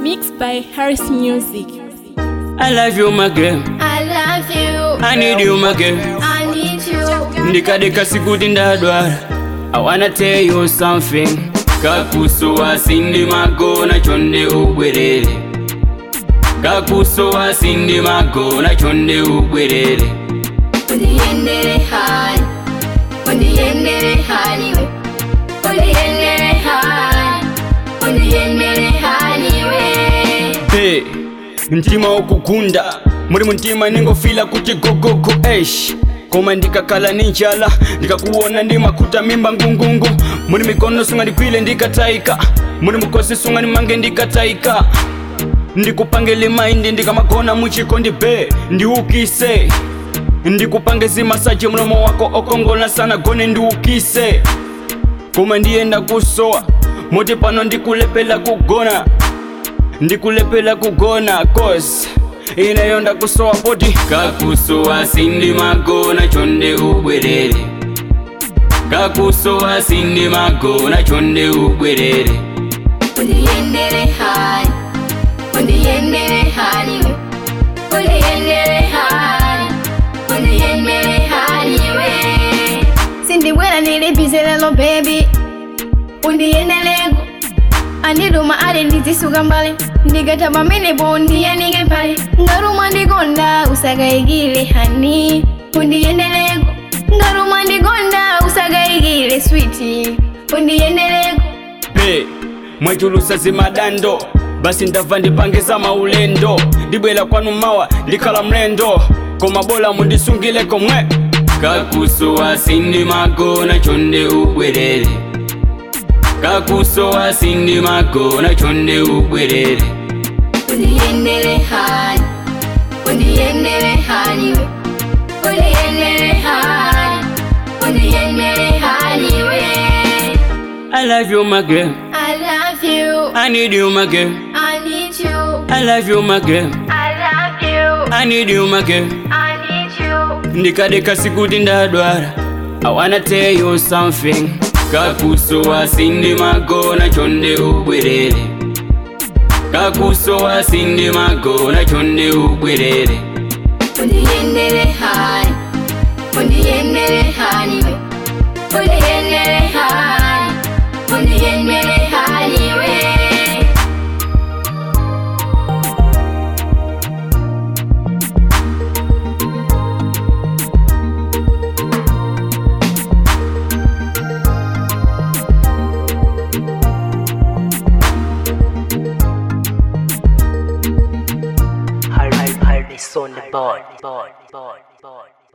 Mixed by Harris Music. I love you my girl, I love you. I need you my girl. I need you. ndikadeka sikuti ndadwala I wanna tell you something kakusowa sindi magona chonde ubwerere kakusowa sindi magona chonde ubwerere Undiendere hani. Undiendere hani we. Undiendere hani. Undiendere hani we. hey, mtima ukukunda muri mutima ningofila kuti gogogo esh koma ndikakhala ninjala ndikakuona ndimakuta mimba ngungungu muri mikono sunga ndikwile ndikataika muri mukosi sunga ndimange ndikataika ndikupangele maindi ndikamagona muchiko ndibe ndiukise ndikupange zimasaji mlomo wako okongola sana gone ndiukise koma ndiyenda kusowa moti pano ndikulepela kugona ndikulepela kugona cause ineyo ndakusowa poti kakusowa sindi magona chonde ubwerere kakusowa sindi magona chonde ubwerere Undiendere hani. Undiendere hani we. Undiendere hani. Undiendere hani we. Sindiwera nilibize lelo baby. Undiendelego. Andiduma ale ndizisuka mbale ndigata pamene po ndiyanike pale ngaruma ndikonda usakayikile hani undiyendeleko ngaruma ndikonda usakayikile switi undiyendeleko hey, mwachulusa zimadando basi ndabva ndipangisa maulendo ndibwera kwanu mawa ndikhala mlendo koma bola mundisungileko mwe kakusowa sindi magona chonde ubwerere kakusowa sindi magona chonde ubwerere undiyendele hani undiyendele hani we undiyendele hani undiyendele hani we I love you my girl I love you I need you my girl I need you I love you my girl I love you I need you my girl I need you ndikadeka sikuti ndadwala I wanna tell you something kakusowa sindi magona chonde ubwerere kakusowa sindi magona chonde ubwerere undiyendele hani undiyendele hani we undiyendele hani undiyendele hani we Hard, hard, hard is on the board, board, board, board.